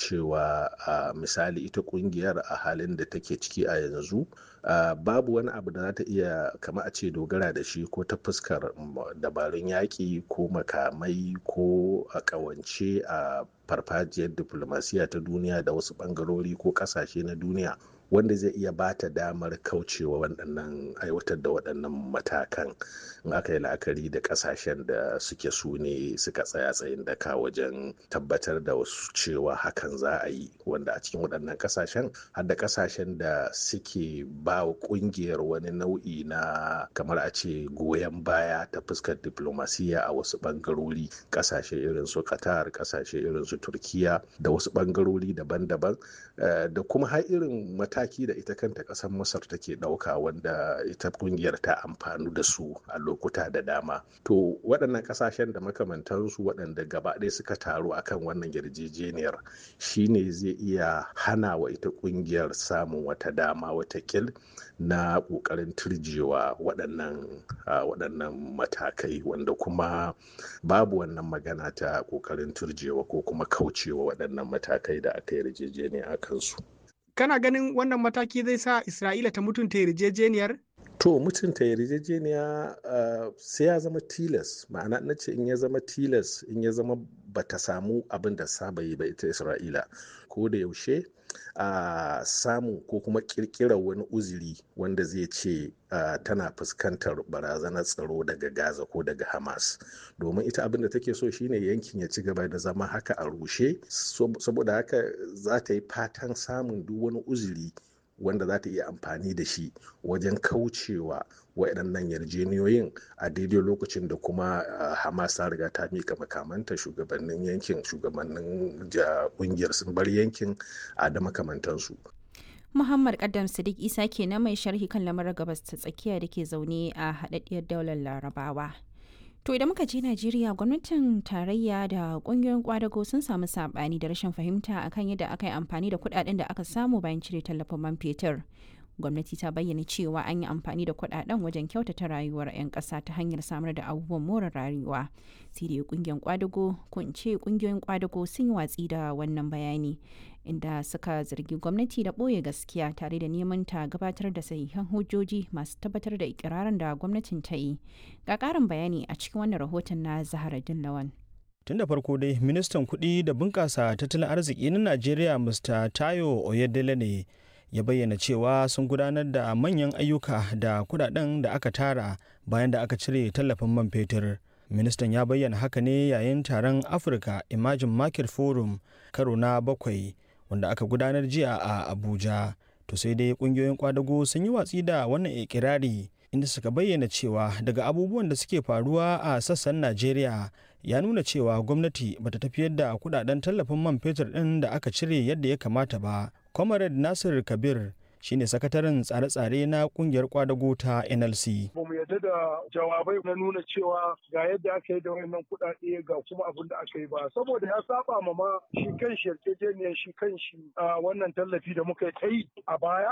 cewa misali ita kungiyar a halin da take ciki a yanzu babu wani abu da za ta iya kama a ce dogara da shi ko ta fuskar dabarun yaƙi ko makamai ko a ƙawance a farfajiyar diplomasiya ta duniya da wasu ɓangarori ko ƙasashe na duniya wanda zai iya ba ta damar kaucewa waɗannan aiwatar da waɗannan matakan in aka yi la'akari da ƙasashen da suke su ne suka tsaya tsayin daka wajen tabbatar da wasu cewa hakan za a yi wanda a cikin waɗannan ƙasashen har da ƙasashen da suke ba wa ƙungiyar wani nau'i na kamar a ce goyon baya ta fuskar diplomasiya a wasu ɓangarori ƙasashe irin su qatar ƙasashe irin su turkiya da wasu ɓangarori daban-daban da kuma har irin mataki da ita kanta ƙasar masar take ɗauka wanda ita ƙungiyar ta amfanu da su a lokuta da dama to waɗannan ƙasashen da makamantansu waɗanda gaba ɗaya suka taru akan wannan yarjejeniyar shine zai iya hana wa ita ƙungiyar samun wata dama wata kil na ƙoƙarin turjewa waɗannan waɗannan matakai wanda kuma babu wannan magana ta ƙoƙarin turjewa ko kuma kaucewa waɗannan matakai da aka yarjejeniya a kansu. kana ganin wannan mataki zai sa isra'ila ta mutunta yarjejeniyar to mutunta yarjejeniya uh, sai ya zama tilas ma'ana na ce in ya zama tilas in ya zama bata samu abin da saba yi ba ita isra'ila ko da yaushe a uh, samu ko kuma kirkirar wani uzuri wanda zai ce uh, tana fuskantar barazanar tsaro daga gaza ko daga hamas domin ita abin da take so shine yankin ya ci gaba da zama haka a rushe saboda haka za ta yi fatan samun duk wani uzuri wanda za ta iya amfani da shi wajen kaucewa waɗannan yarjeniyoyin a daidai lokacin da kuma hamas ta riga ta mika makamanta shugabannin yankin shugabannin ƙungiyar sun bar yankin a da makamantansu Muhammad Kaddam Sadiq Isa ke na mai sharhi kan lamarin gabas ta tsakiya da ke zaune a haɗaɗɗiyar daular Larabawa. To idan muka je Najeriya gwamnatin tarayya da kungiyoyin kwadago sun samu sabani da rashin fahimta akan yadda aka yi amfani da kudaden da aka samu bayan cire tallafin man fetur. Gwamnati ta bayyana cewa an yi amfani da kudaden wajen kyautata rayuwar 'yan ƙasa ta hanyar samar da abubuwan more rayuwa. Sai dai kungiyoyin kwadago ko in ce kungiyoyin kwadago sun yi watsi da wannan bayani inda suka zargi gwamnati da ɓoye gaskiya tare da neman ta gabatar da sahihan hujjoji masu tabbatar da ikirarin da gwamnatin ta yi ga ƙarin bayani a cikin wannan rahoton na zahara dillawan tun da farko dai ministan kuɗi da bunƙasa tattalin arziki na najeriya mr tayo oyedele ne ya bayyana cewa sun gudanar da manyan ayyuka da kudaden da aka tara bayan da aka cire tallafin man fetur ministan ya bayyana haka ne yayin taron africa emerging market forum karo na bakwai wanda aka gudanar jiya a abuja to sai dai kungiyoyin kwadago sun yi watsi da wannan ikirari inda suka bayyana cewa daga abubuwan da suke faruwa a sassan najeriya ya nuna cewa gwamnati bata tafiyar da kudaden tallafin man fetur din da aka cire yadda ya kamata ba comrade nasir kabir shine sakataren tsare-tsare na kungiyar kwadago ta nlc ba mu yarda da jawabai na nuna cewa ga yadda aka yi da wannan kuɗaɗe ga kuma abin da aka yi ba saboda ya saba ma ma shi kan shi yarjejeniyar shi kan shi wannan tallafi da muka yi a baya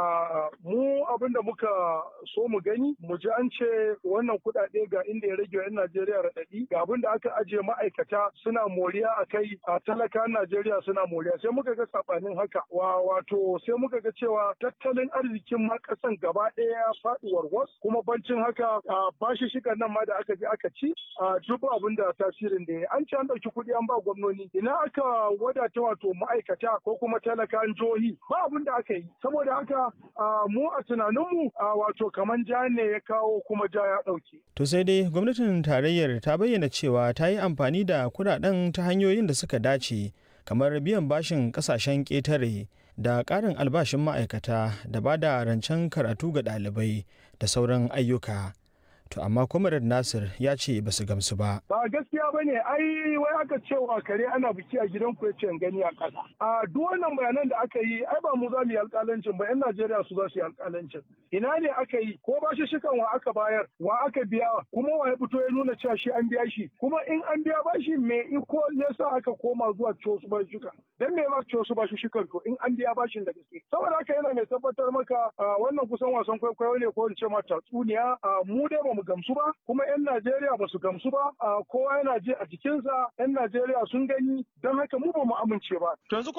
mu abin da muka so mu gani mu ji an ce wannan kuɗaɗe ga inda ya rage wa 'yan najeriya raɗaɗi ga abin da aka ajiye ma'aikata suna moriya a kai a talakan najeriya suna moriya sai muka ga saɓanin haka wato sai muka ga cewa tattalin arzikin ma kasan gaba ɗaya ya faɗi warwas kuma bancin haka bashi shigar nan ma da aka je aka ci duk abin da tasirin da ya an ci an ɗauki kuɗi an ba gwamnoni ina aka wadata wato ma'aikata ko kuma talakan jihohi ba abin da aka yi saboda haka mu a tunaninmu wato kaman ja ne ya kawo kuma ja ya ɗauke. to sai dai gwamnatin tarayyar ta bayyana cewa ta yi amfani da kuɗaɗen ta hanyoyin da suka dace kamar biyan bashin ƙasashen ƙetare da ƙarin albashin ma'aikata da ba da rancen karatu ga ɗalibai da sauran ayyuka. To amma Comrade Nasir ya ce ba su gamsu ba. Ba gaskiya ba ne, ai wai aka cewa kare ana biki a gidan ku yace gani a ƙasa. A duk wannan bayanan da aka yi, ai ba mu za mu yi alƙalancin ba, 'yan Najeriya su za su yi alƙalancin. Ina ne aka yi, ko ba shi shikan wa aka bayar, wa aka biya, kuma wa ya fito ya nuna cewa shi an biya shi. Kuma in an biya ba shi me iko ne sa aka koma zuwa ciwo su ba shuka. Dan me ma ciwo su ba shi shikan to in an biya bashin da gaske. Saboda haka yana mai tabbatar maka wannan kusan wasan kwaikwayo ne ko in ce ma tatsuniya. Mu dai ba mu gamsu ba kuma 'yan Najeriya ba su gamsu ba kowa yana ji a jikinsa 'yan Najeriya sun gani don haka mu ba mu amince ba. yanzu